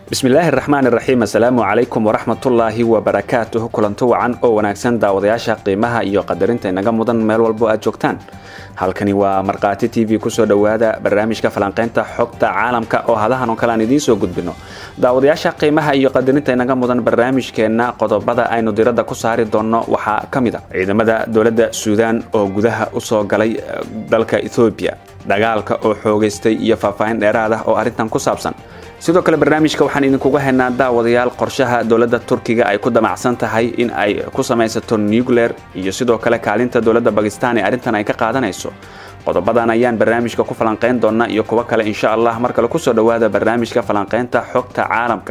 bismillaahi raxmaan iraxiim assalaamu calaykum waraxmatullaahi wabarakaatuh kulanto wacan oo wanaagsan daawadayaasha qiimaha iyo qadarinta inaga mudan meel walbo aad joogtaan halkani waa markhaati t v kusoo dhowaada barnaamijka falanqaynta xogta caalamka oo hadahan oo kale aan idiin soo gudbino daawadayaasha qiimaha iyo qadarinta inaga mudan barnaamijkeenna qodobada aynu diradda ku saari doonno waxaa ka mid a ciidamada dowladda suudaan oo gudaha usoo galay dalka ethoobiya dagaalka oo xoogaystay iyo faahfaahin dheeraad ah oo arrintan ku saabsan sidoo kale barnaamijka waxaan idinkuga haynaa daawadayaal qorshaha dowladda turkiga ay ku damacsan tahay in ay ku samaysato nucleer iyo sidoo kale kaalinta dowladda bakistan ee arrintan ay ka qaadanayso qodobadan ayaan barnaamijka ku falanqayn doona iyo kuwo kale insha allah mar kale kusoo dhowaada barnaamijka falanqaynta xogta caalamka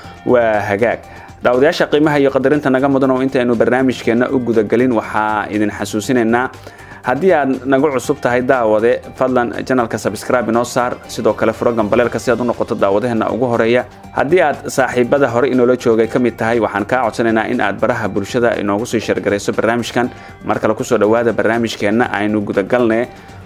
waa hagaag daawadayaasha qiimaha iyo qadarinta naga mudan oo intaynu barnaamijkeenna u gudagelin waxaa idin xasuusinaynaa haddii aad nagu cusub tahay daawade fadlan janalka sabscribe inoo saar sidoo kale furo gambaleelka si aad u noqoto daawadaheenna ugu horeeya haddii aad saaxiibada hore inoola joogay ka mid tahay waxaan kaa codsanaynaa in aad baraha bulshada inoogu sii shargarayso barnaamijkan mar kale kusoo dhowaada barnaamijkeenna aynu gudagalne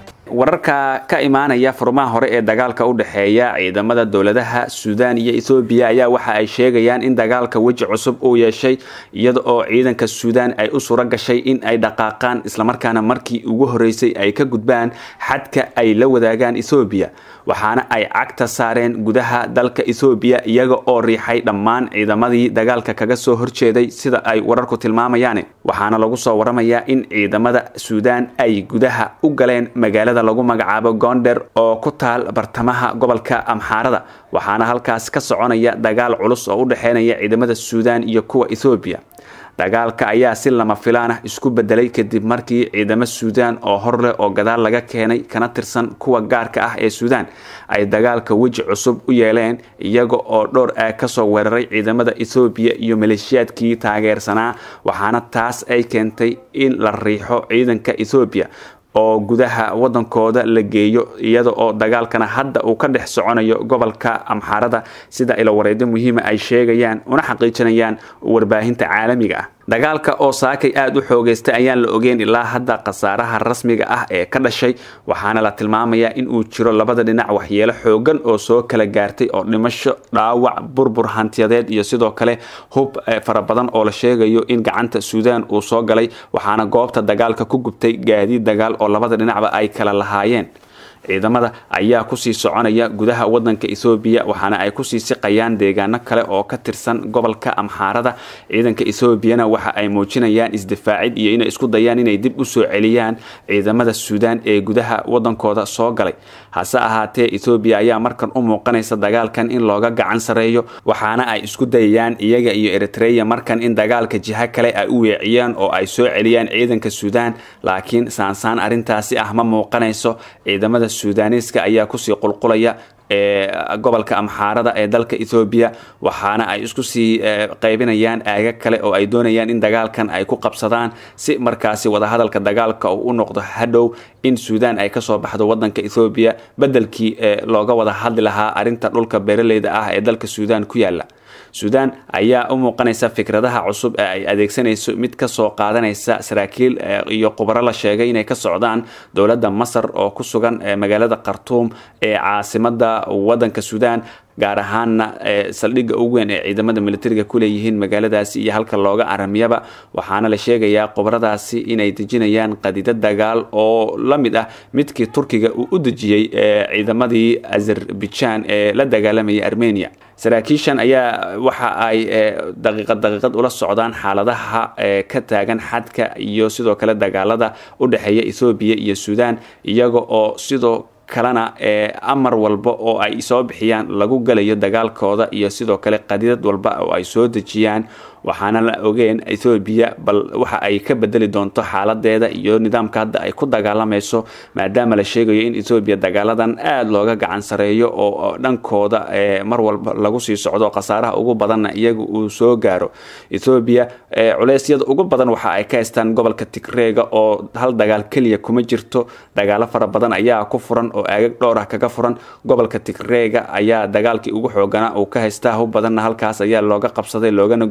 wararka ka imaanaya furmaha hore ee dagaalka u dhexeeya ciidamada dowladaha suudaan iyo ethoobiya ayaa waxa ay sheegayaan in dagaalka weji cusub uu yeeshay iyada oo ciidanka suudaan ay u suro gashay in ay dhaqaaqaan islamarkaana markii ugu horeysay ay ka gudbaan xadka ay la wadaagaan ethoobiya waxaana ay cagta saareen gudaha dalka ethoobiya iyaga oo riixay dhammaan ciidamadii dagaalka kaga soo horjeeday sida ay wararku tilmaamayaan waxaana lagu soo waramayaa in ciidamada suudaan ay gudaha u galeen magaalada lagu magacaabo gonder oo ku taal bartamaha gobolka amxaarada waxaana halkaas ka soconaya dagaal culus oo u dhexeynaya ciidamada suudaan iyo kuwa ethoobiya dagaalka ayaa si lama filaan ah isku bedelay kadib markii ciidamo suudaan oo hor leh oo gadaal laga keenay kana tirsan kuwa gaarka ah ee suudaan ay dagaalka weji cusub u yeeleen iyaga oo dhowr aag kasoo weeraray ciidamada ethoobiya iyo maleeshiyaadkii taageersanaa waxaana taas ay keentay in la riixo ciidanka ethoobiya oo gudaha wadankooda la geeyo iyada oo dagaalkana hadda uu ka dhex soconayo gobolka amxaarada sida ilawareedyo muhiima ay sheegayaan una xaqiijinayaan warbaahinta caalamiga ah dagaalka oo saakay aada u xoogeystay ayaan la ogeyn ilaa hadda khasaaraha rasmiga ah ee ka dhashay waxaana la tilmaamayaa in uu jiro labada dhinac waxyeelo xoogan oo soo kala gaartay oo dhimasho dhaawac burbur hantiyadeed iyo sidoo kale hub fara badan oo la sheegayo in gacanta suudaan uu soo galay waxaana goobta dagaalka ku gubtay gaadiid dagaal oo labada dhinacba ay kala lahaayeen ciidamada ayaa kusii soconaya gudaha wadanka ethoobiya waxaana ay kusii siqayaan deegaano kale oo ka tirsan gobolka amxaarada ciidanka ethoobiana waxa ay muujinayaan isdifaacid iyo inay isku dayaan inay dib u soo celiyaan ciidamada suudaan ee gudaha wadankooda soo galay hase ahaatee ethoobiya ayaa markan u muuqanaysa dagaalkan in looga gacan sareeyo waxaana ay isku dayayaan iyaga iyo eritreya markan in dagaalka jiho kale ay u weeciyaan oo ay soo celiyaan ciidanka suudaan laakiin saansaan arrintaasi ah ma muuqanayso ciidamada suudaniiska ayaa kusii qulqulaya ee gobolka amxaarada ee dalka ethoobiya waxaana ay isku sii qaybinayaan aaga kale oo ay doonayaan in dagaalkan ay ku qabsadaan si markaasi wadahadalka dagaalka uu u noqdo hadhow in suudaan ay kasoo baxdo wadanka ethoobiya bedelkii looga wada hadli lahaa arrinta dhulka beeraleyda ah ee dalka suudaan ku yaala suudaan ayaa u muuqanaysa fikradaha cusub ee ay adeegsanayso mid kasoo qaadanaysa saraakiil iyo khubaro la sheegay inay ka socdaan dowladda masar oo ku sugan magaalada khartuum ee caasimada wadanka suudaan gaar ahaanna saldhigga ugu weyn ee ciidamada militariga ku leeyihiin magaaladaasi iyo halka looga aramiyaba waxaana la sheegayaa khubaradaasi inay dejinayaan qadida dagaal oo la mid ah midkii turkiga uu u dejiyey ciidamadii azerbaijan ee la dagaalamayay armenia saraakiishan ayaa waxa ay daqiiqad daqiiqad ula socdaan xaaladaha ka taagan xadka iyo sidoo kale dagaalada u dhexeeya ethoobiya iyo suudaan iyaga oo sidoo kalena amar walba oo ay soo bixiyaan lagu galayo dagaalkooda iyo sidoo kale qadidad walba oo ay soo dejiyaan waxaana la ogeen ethoobiya bal waxa ay ka bedeli doonto xaaladeeda iyo nidaamka hadda ay ku dagaalamayso maadaama la sheegayo in ethoobiya dagaaladan aada looga gacan sareeyo oo dhankooda mar walba lagu sii socdo khasaaraha ugu badanna iyaga uu soo gaaro ethoobiya culeysyada ugu badan waxa ay ka haystaan gobolka tigreega oo hal dagaal keliya kuma jirto dagaalo fara badan ayaa ku furan oo aagag dhowr ah kaga furan gobolka tigreega ayaa dagaalkii ugu xooganaa uu ka haystaa hub badanna halkaas ayaa looga qabsaday loogana gubay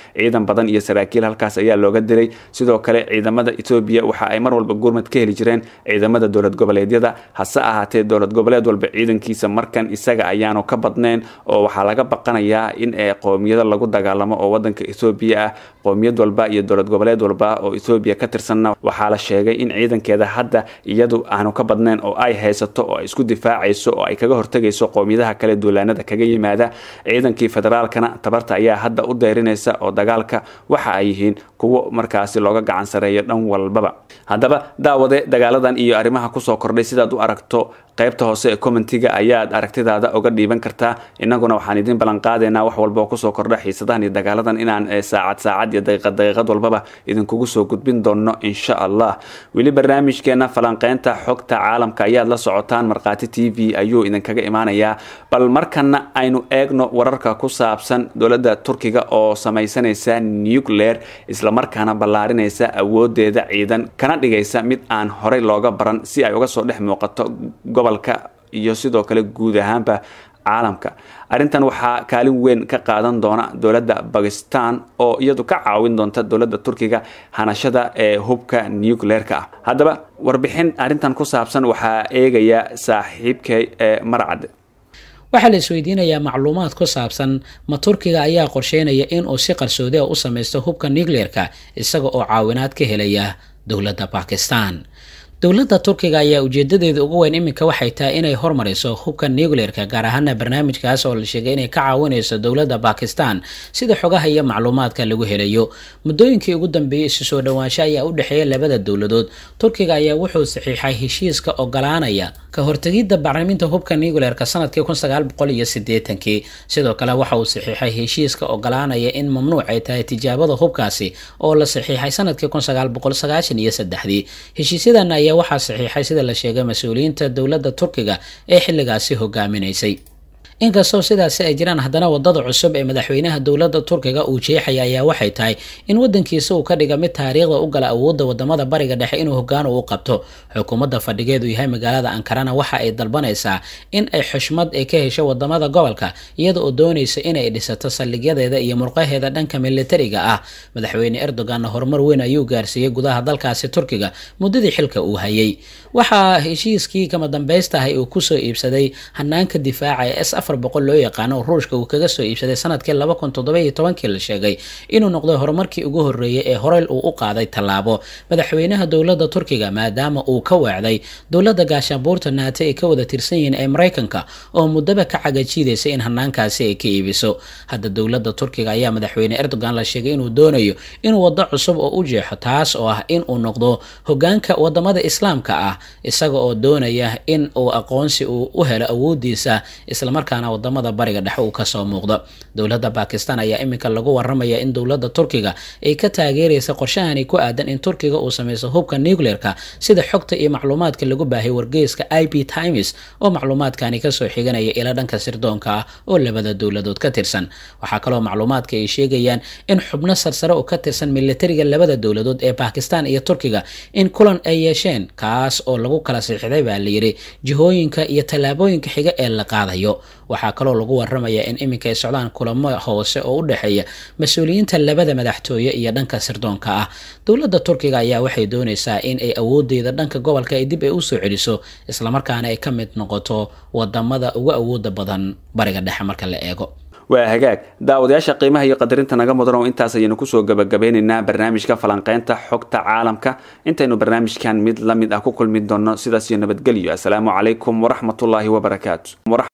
ciidan badan iyo saraakiil halkaas ayaa looga dilay sidoo kale ciidamada etoobiya waxa ay mar walba gurmad ka heli jireen ciidamada dowlad goboleedyada hase ahaatee dowlad goboleed walba ciidankiisa markan isaga ayaanu ka badnayn oo waxaa laga baqanayaa in qoomiyado lagu dagaalamo oo wadanka ethoobiya ah qoomiyad walba iyo dowlad goboleed walba oo ethoobiya ka tirsanna waxaa la sheegay in ciidankeeda hadda iyadu aanu ka badnayn oo ay haysato oo ay isku difaacayso oo ay kaga hortegayso qoomiyadaha kale duulaanada kaga yimaada ciidankii federaalkana tabarta ayaa hadda u dayrinaysa oo dagaalka waxa ay yihiin kuwo markaasi looga gacan sareeyo dhan walbaba haddaba daawade dagaaladan iyo arrimaha kusoo kordhay sidaad u aragto qaybta hoose ee commentiga ayaad aragtidaada oga dhiiban kartaa inaguna waxaan idin ballanqaadeynaa wax walba oo kusoo kordha xiisadahan iyo dagaaladan inaan saacad saacad iyo daqiiqad daqiiqad walbaba idinkugu soo gudbin doono insha allah weli barnaamijkeena falanqeynta xogta caalamka ayaad la socotaan markhaati t v ayuu idinkaga imaanayaa bal markana aynu eegno wararka ku saabsan dowladda turkiga oo samaysanaysa nucleer islamarkaana ballaarinaysa awoodeeda ciidan kana dhigaysa mid aan horey looga baran si ay uga soo dhex muuqato gobolka iyo sidoo kale guud ahaanba caalamka arrintan waxaa kaalin weyn ka qaadan doona dowladda bakistan oo iyadu ka caawin doonta dowladda turkiga hanashada ee hubka nucleerka ah haddaba warbixin arrintan ku saabsan waxaa eegaya saaxiibkay ee marcad waxaa la isweydiinayaa macluumaad ku saabsan ma turkiga ayaa qorsheynaya inuu si qarsoodi a u samaysto hubka nucleerka isaga oo caawinaad ka helaya dowladda bakistan dowladda turkiga ayaa ujeedadeeda ugu weyn iminka waxay tahay inay hormariso hubka nucleerka gaar ahaana barnaamijkaas oo la sheegay inay ka caawinayso dowladda bakistan sida xogaha iyo macluumaadka lagu helayo muddooyinkii ugu dambeeyey isu soo dhowaansho ayaa u dhexeeya labada dowladood turkiga ayaa wuxuu saxiixay heshiiska ogolaanaya ka hortegidda bacriminta hubka nucleerka sanadkii kun sagaal boqol iyo sideetankii sidoo kale waxa uu saxiixay heshiiska ogolaanaya in mamnuuc ay tahay tijaabada hubkaasi oo la saxiixay sanadkii kun sagaal boqol sagaashan iyo saddexdii heshiisyadan ayaa waxaa saxiixay sida la sheegay mas-uuliyiinta dowladda turkiga ee xilligaasi hogaaminaysay inkastoo sidaasi ay jiraan haddana wadada cusub ee madaxweynaha dowladda turkiga uu jeexaya ayaa waxay tahay in wadankiisa uu ka dhiga mid taariikhda u gala awoodda wadamada bariga dhexe inuu hogaan u qabto xukuumadda fadhigeedu yahay magaalada ankarana waxa ay dalbanaysaa in ay xushmad ay ka hesho wadamada gobolka iyada oo doonaysa inay dhisato saldhigyadeeda iyo murqaheeda dhanka militariga ah madaxweyne erdoganna horumar weyn ayuu gaarsiiyey gudaha dalkaasi turkiga muddadii xilka uu hayay waxaa heshiiskii kama dambaystahay uu kusoo iibsaday hanaanka difaaca ee s afar boqol loo yaqaano ruushka uu kaga soo iibsaday sanadkii laba kun toddoba-iyo tobankii la sheegay inuu noqday horumarkii ugu horreeyay ee horey uu u qaaday tallaabo madaxweynaha dowladda turkiga maadaama uu ka weecday dowladda gaashaanbuurta naate ay ka wada tirsan yihiin ee maraykanka oo muddaba ka cagajiidaysa in hanaankaasi ay ka iibiso hadda dowladda turkiga ayaa madaxweyne erdogan la sheegay inuu doonayo inuu waddo cusub oo u jeexo taas oo ah in uu noqdo hogaanka wadamada islaamka ah isaga oo doonaya in uu aqoonsi uu u helo awoodiisa islamarkaana wadamada bariga dhexe uu kasoo muuqdo dowladda bakistan ayaa iminka lagu waramaya in dowladda turkiga ay ka taageeraysa qorshahani ku aadan in turkiga uu sameyso hubka nucleerka sida xogta iyo macluumaadka lagu baahiyay wargeyska i b times oo macluumaadkani kasoo xiganaya ila dhanka sirdoonka ah oo labada dowladood ka tirsan waxaa kaloo macluumaadka ay sheegayaan in xubno sarsare oo ka tirsan militariga labada dowladood ee bakistan iyo turkiga in kulan ay yeesheen kaas oo lagu kala siixday baa layidhi jihooyinka iyo tallaabooyinka xiga ee la qaadayo waxaa kaloo lagu waramayaa in iminka ay socdaan kulamo hoose oo u dhexeeya mas-uuliyiinta labada madaxtooye iyo dhanka sirdoonka ah dowladda turkiga ayaa waxay doonaysaa in ay awoodeeda dhanka gobolka ay dib ay usoo celiso islamarkaana ay ka mid noqoto wadamada ugu awooda badan bariga dhexe marka la eego waa hagaag daawadayaasha qiimaha iyo qadarinta naga mudan oo intaas ayaynu kusoo gabagabeynaynaa barnaamijka falanqeynta xogta caalamka intaynu barnaamijkan mid la mid ah ku kulmi doonno sidaas iyo nabadgelyo assalaamu calaykum waraxmatullaahi wabarakaatu